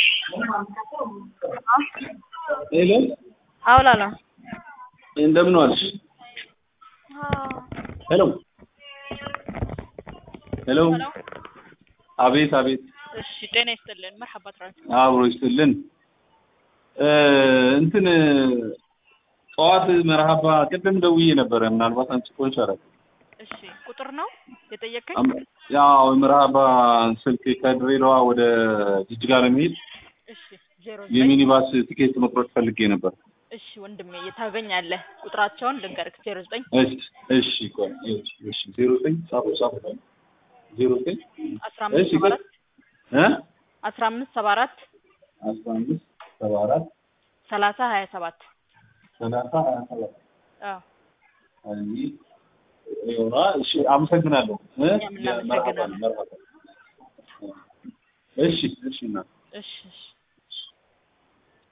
ሄሎ አውላላ እንደምን ዋልሽ? ሄሎ ሄሎ አቤት አቤት እሺ ጤና ይስጥልን መርሐባ ትራፊክ አብሮ ይስጥልን እ እንትን ጠዋት መርሐባ ቅድም ደውዬ ነበረ ምናልባት አንቺ ኮንሽ አረ እሺ ቁጥር ነው የጠየቀኝ ያው መርሐባ ስልክ ከድሬዳዋ ወደ ጅጅጋ ለመሄድ እሺ ዜሮ ዘጠኝ የሚኒባስ ቲኬት መቁረጥ ፈልጌ ነበር እሺ ወንድሜ ታገኛለህ ቁጥራቸውን ልንገርክ ዜሮ ዘጠኝ እሺ እሺ ቆይ እሺ እሺ ዜሮ ዘጠኝ ጻፉ ጻፉ ዜሮ ዘጠኝ አስራ አምስት እሺ ሰባ አራት እ አስራ አምስት ሰባ አራት አስራ አምስት ሰባ አራት ሰላሳ ሀያ ሰባት ሰላሳ ሀያ ሰባት አዎ አይ ይሆና እሺ አመሰግናለሁ እ እኛም እናመሰግናለን። መርሐባ መርሐባ እሺ እሺ እና እሺ እሺ